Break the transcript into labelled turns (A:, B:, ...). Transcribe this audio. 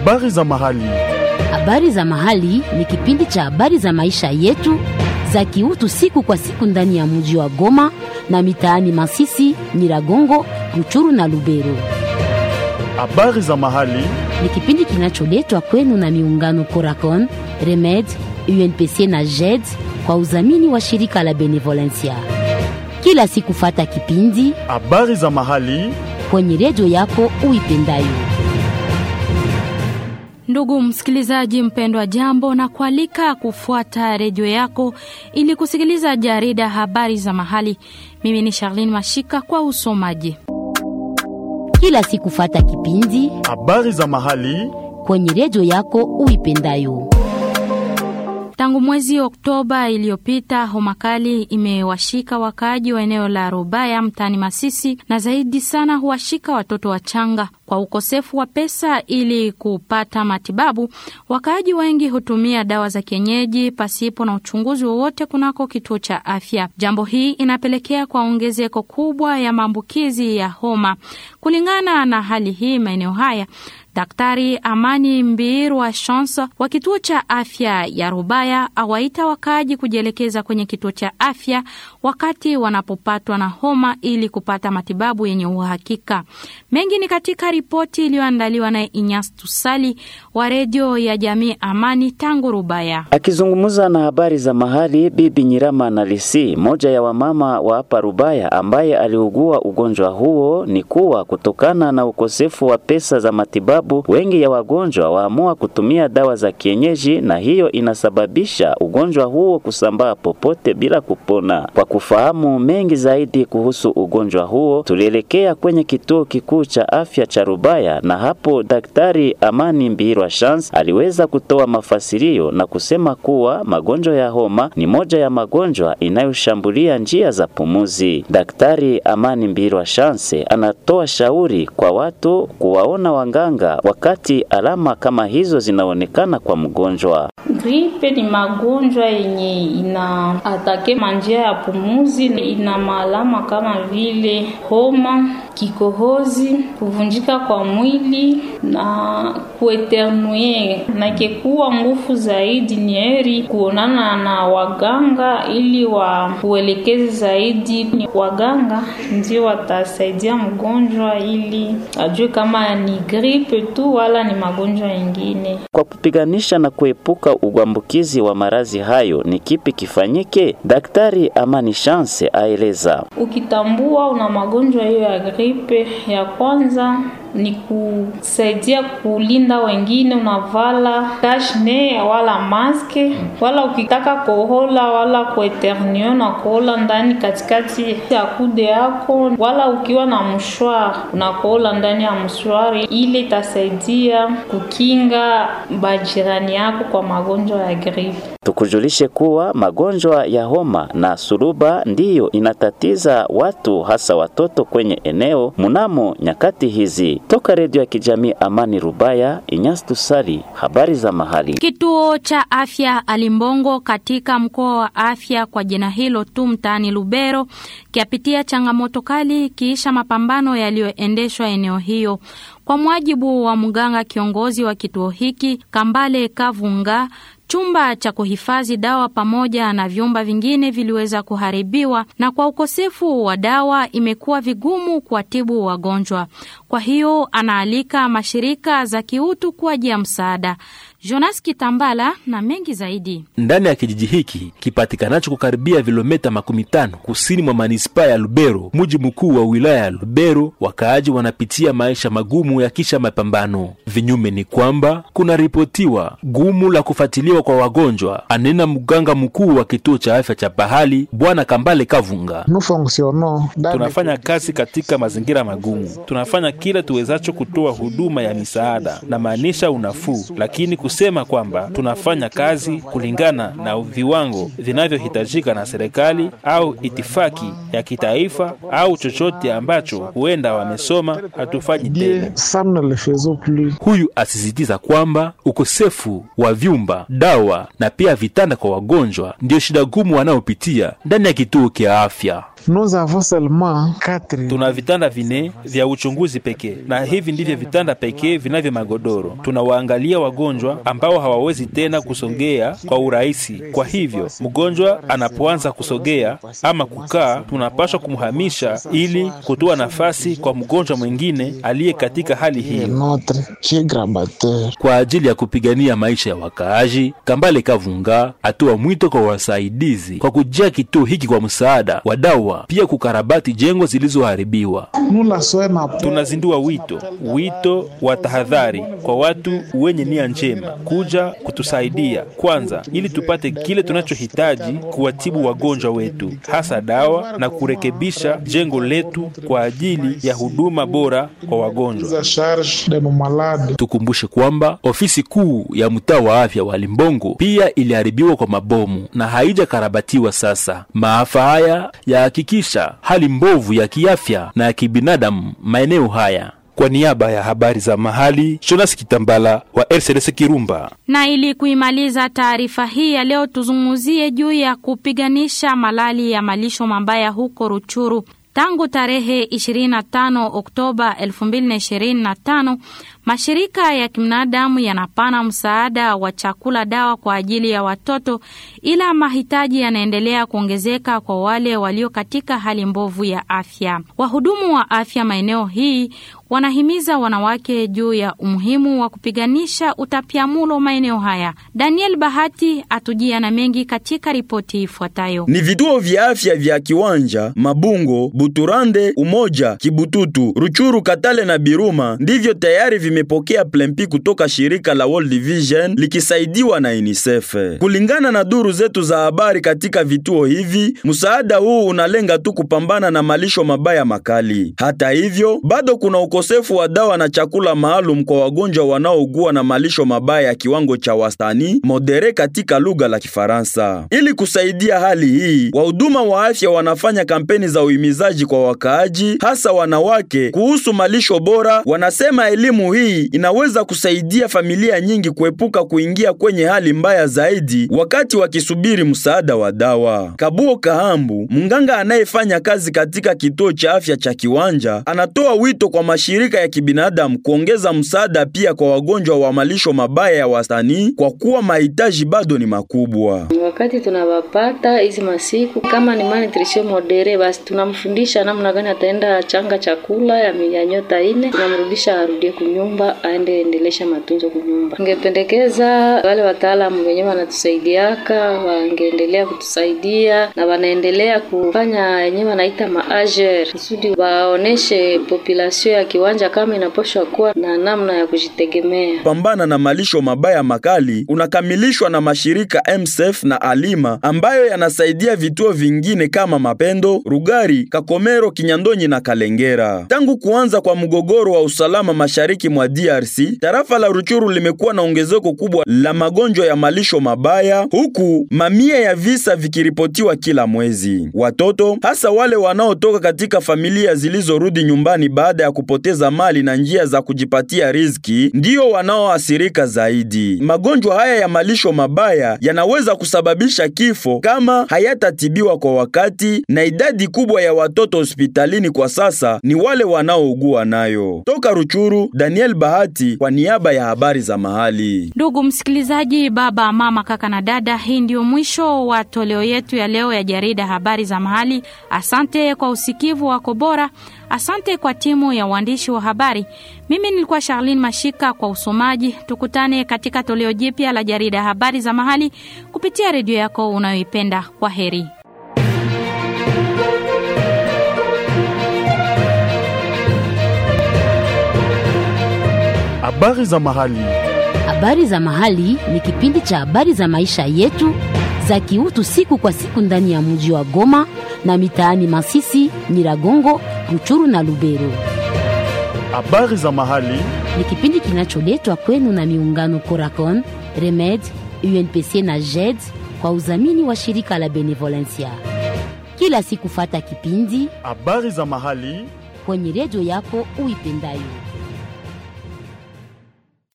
A: Habari za mahali.
B: Habari za mahali ni kipindi cha habari za maisha yetu za kiutu siku kwa siku ndani ya mji wa Goma na mitaani Masisi, Nyiragongo, Ruchuru na Lubero.
A: Habari za mahali.
B: Ni kipindi kinacholetwa kwenu na miungano Coracon, Remed, UNPC na JED kwa udhamini wa shirika la Benevolencia. Kila siku fata kipindi
A: Habari za mahali.
B: kwenye redio yako uipendayo.
C: Ndugu msikilizaji mpendwa, jambo na kualika kufuata redio yako ili kusikiliza jarida habari za mahali. Mimi ni Charlene Mashika kwa usomaji.
B: Kila siku fata kipindi
A: Habari za mahali.
B: kwenye redio yako uipendayo.
C: Tangu mwezi Oktoba iliyopita homa kali imewashika wakaaji wa eneo la Rubaya mtaani Masisi, na zaidi sana huwashika watoto wachanga. Kwa ukosefu wa pesa ili kupata matibabu, wakaaji wengi hutumia dawa za kienyeji pasipo na uchunguzi wowote kunako kituo cha afya. Jambo hii inapelekea kwa ongezeko kubwa ya maambukizi ya homa. Kulingana na hali hii maeneo haya Daktari Amani Mbirwa Chance wa kituo cha afya ya Rubaya awaita wakaaji kujielekeza kwenye kituo cha afya wakati wanapopatwa na homa ili kupata matibabu yenye uhakika. Mengi ni katika ripoti iliyoandaliwa na Inyas Tusali wa redio ya jamii Amani tangu Rubaya.
D: Akizungumza na habari za mahali, Bibi Nyirama Nalisi, moja ya wamama wa hapa Rubaya ambaye aliugua ugonjwa huo, ni kuwa kutokana na ukosefu wa pesa za matibabu, wengi ya wagonjwa waamua kutumia dawa za kienyeji, na hiyo inasababisha ugonjwa huo kusambaa popote bila kupona. Kwa kufahamu mengi zaidi kuhusu ugonjwa huo, tulielekea kwenye kituo kikuu cha afya cha Rubaya, na hapo Daktari Amani Mbirwa Chance aliweza kutoa mafasirio na kusema kuwa magonjwa ya homa ni moja ya magonjwa inayoshambulia njia za pumuzi. Daktari Amani Mbirwa Chance anatoa shauri kwa watu kuwaona wanganga wakati alama kama hizo zinaonekana kwa mgonjwa.
E: Gripe ni magonjwa yenye ina atake manjia ya pumuzi, ina maalama kama vile homa, kikohozi, kuvunjika kwa mwili na kueternue. Na ikekuwa nguvu zaidi, ni heri kuonana na waganga ili wakuelekeze zaidi. Ni waganga ndio watasaidia mgonjwa ili ajue kama ni gripe tu wala ni magonjwa mengine.
D: Kwa kupiganisha na kuepuka uambukizi wa maradhi hayo, ni kipi kifanyike? Daktari Amani Chance aeleza.
E: Ukitambua una magonjwa hiyo ya gripe, ya kwanza ni kusaidia kulinda wengine, unavala kashne wala maske, wala ukitaka kohola wala kueternio na kohola ndani katikati ya kude yako, wala ukiwa na mshwari unakohola ndani ya mshwari, ile itasaidia kukinga bajirani yako kwa magonjwa ya gripe.
D: Tukujulishe kuwa magonjwa ya homa na suruba ndiyo inatatiza watu hasa watoto kwenye eneo mnamo nyakati hizi. Toka redio ya kijamii Amani Rubaya, Inyas Tusali, habari za mahali.
C: Kituo cha afya Alimbongo katika mkoa wa afya kwa jina hilo tu mtaani Lubero kiapitia changamoto kali kiisha mapambano yaliyoendeshwa eneo hiyo. Kwa mujibu wa mganga kiongozi wa kituo hiki Kambale Kavunga, chumba cha kuhifadhi dawa pamoja na vyumba vingine viliweza kuharibiwa, na kwa ukosefu wa dawa imekuwa vigumu kuwatibu wagonjwa. Kwa hiyo anaalika mashirika za kiutu kuajia msaada. Jonas Kitambala na mengi zaidi.
F: ndani ya kijiji hiki kipatikanacho kukaribia vilometa makumi tano kusini mwa manispaa ya Lubero, mji mkuu wa wilaya ya Lubero, wakaaji wanapitia maisha magumu ya kisha mapambano. Vinyume ni kwamba kunaripotiwa gumu la kufuatiliwa kwa wagonjwa, anena mganga mkuu wa kituo cha afya cha Pahali, Bwana Kambale Kavunga.
G: Tunafanya kazi katika mazingira magumu. Tunafanya kila tuwezacho kutoa huduma ya misaada na maanisha unafuu, lakini kusema kwamba tunafanya kazi kulingana na viwango vinavyohitajika na serikali au itifaki ya kitaifa au chochote ambacho huenda wamesoma, hatufanyi tena.
F: Huyu asisitiza kwamba ukosefu wa vyumba, dawa na pia vitanda kwa wagonjwa ndiyo shida gumu wanaopitia ndani ya kituo kia afya.
H: nous avons seulement quatre.
G: Tuna vitanda vine vya uchunguzi pekee, na hivi ndivyo vitanda pekee vinavyo magodoro. Tunawaangalia wagonjwa ambao hawawezi tena kusogea kwa urahisi. Kwa hivyo mgonjwa anapoanza kusogea ama kukaa, tunapaswa kumhamisha ili kutoa nafasi kwa mgonjwa mwingine aliye katika hali hiyo.
H: Notre geographe
F: Kwa ajili ya kupigania maisha ya wakaaji, Kambale Kavunga atoa mwito kwa wasaidizi kwa kujia kituo hiki kwa msaada wa dawa, pia kukarabati jengo zilizoharibiwa.
H: nous la soignons à
G: Tunazindua wito wito wa tahadhari kwa watu wenye nia njema kuja kutusaidia kwanza, ili tupate kile tunachohitaji kuwatibu wagonjwa wetu, hasa dawa na kurekebisha jengo letu kwa ajili ya huduma bora kwa wagonjwa.
H: prise en charge de nos malades.
F: Tukumbushe kwamba ofisi kuu ya mtaa wa afya wa Limbongo pia iliharibiwa kwa mabomu na haijakarabatiwa sasa. Maafa haya yahakikisha hali mbovu ya kiafya na ya kibinadamu maeneo haya.
G: Kwa niaba ya habari za mahali, Jonas Kitambala wa RCDC Kirumba.
C: Na ili kuimaliza taarifa hii ya leo, tuzungumzie juu ya kupiganisha malali ya malisho mabaya huko Ruchuru. Tangu tarehe 25 Oktoba 2025 mashirika ya kibinadamu yanapana msaada wa chakula, dawa kwa ajili ya watoto, ila mahitaji yanaendelea kuongezeka kwa wale walio katika hali mbovu ya afya. Wahudumu wa afya maeneo hii wanahimiza wanawake juu ya umuhimu wa kupiganisha utapiamulo maeneo haya. Daniel Bahati atujia na mengi katika ripoti ifuatayo.
I: Ni vituo vya afya vya Kiwanja, Mabungo, Buturande, Umoja, Kibututu, Ruchuru, Katale na Biruma ndivyo tayari vimepokea plempi kutoka shirika la World Vision likisaidiwa na UNICEF. Kulingana na duru zetu za habari katika vituo hivi, msaada huu unalenga tu kupambana na malisho mabaya makali. Hata hivyo, bado kuna ukosefu wa dawa na chakula maalum kwa wagonjwa wanaougua na malisho mabaya ya kiwango cha wastani modere katika lugha la Kifaransa. Ili kusaidia hali hii, wahuduma wa afya wanafanya kampeni za uhimizaji kwa wakaaji, hasa wanawake, kuhusu malisho bora. Wanasema elimu hii inaweza kusaidia familia nyingi kuepuka kuingia kwenye hali mbaya zaidi wakati wakisubiri msaada wa dawa. Kabuo Kahambu, mganga anayefanya kazi katika kituo cha afya cha Kiwanja, anatoa wito kwa mashirika ya kibinadamu kuongeza msaada pia kwa wagonjwa wa malisho mabaya ya wastani kwa kuwa mahitaji bado ni makubwa.
J: Wakati tunawapata hizi masiku kama ni malnutrition modere, basi tunamfundisha namna gani ataenda changa chakula ya ya nyota ine, tunamrudisha arudie kunyumba, aende endelesha matunzo kunyumba. Ningependekeza wale wataalamu wenyewe wanatusaidiaka wangeendelea kutusaidia na wanaendelea kufanya yenyewe wanaita maager kusudi waoneshe population ya kiwanja kama inaposhwa kuwa na namna ya kujitegemea.
I: Pambana na malisho mabaya makali unakamilishwa na mashirika MSF na Alima ambayo yanasaidia vituo vingine kama Mapendo, Rugari, Kakomero, Kinyandonyi na Kalengera. Tangu kuanza kwa mgogoro wa usalama mashariki mwa DRC, tarafa la Ruchuru limekuwa na ongezeko kubwa la magonjwa ya malisho mabaya, huku mamia ya visa vikiripotiwa kila mwezi. Watoto hasa wale wanaotoka katika familia zilizorudi nyumbani baada ya kupoteza mali na njia za kujipatia riziki ndiyo wanaoathirika zaidi. Magonjwa haya ya malisho mabaya yanaweza kusababisha kifo kama hayatatibiwa kwa wakati, na idadi kubwa ya watoto hospitalini kwa sasa ni wale wanaougua nayo. Toka Ruchuru, Daniel Bahati kwa niaba ya habari za mahali.
C: Ndugu msikilizaji, baba, mama, kaka na dada, hii ndio mwisho wa toleo yetu ya leo ya jarida habari za mahali. Asante kwa usikivu wako bora. Asante kwa timu ya uandishi wa habari. Mimi nilikuwa Charlene Mashika kwa usomaji. Tukutane katika toleo jipya la jarida habari za mahali kupitia redio yako unayoipenda. Kwa heri.
A: Habari za mahali.
B: Habari za mahali ni kipindi cha habari za maisha yetu za kiutu siku kwa siku ndani ya mji wa Goma na mitaani Masisi, Nyiragongo, Ruchuru na Lubero.
A: Habari za mahali.
B: Ni kipindi kinacholetwa kwenu na miungano Coracon, Remed, UNPC na JED kwa udhamini wa shirika la Benevolencia. Kila siku fata kipindi
A: Habari za mahali.
B: kwenye redio yako uipendayo.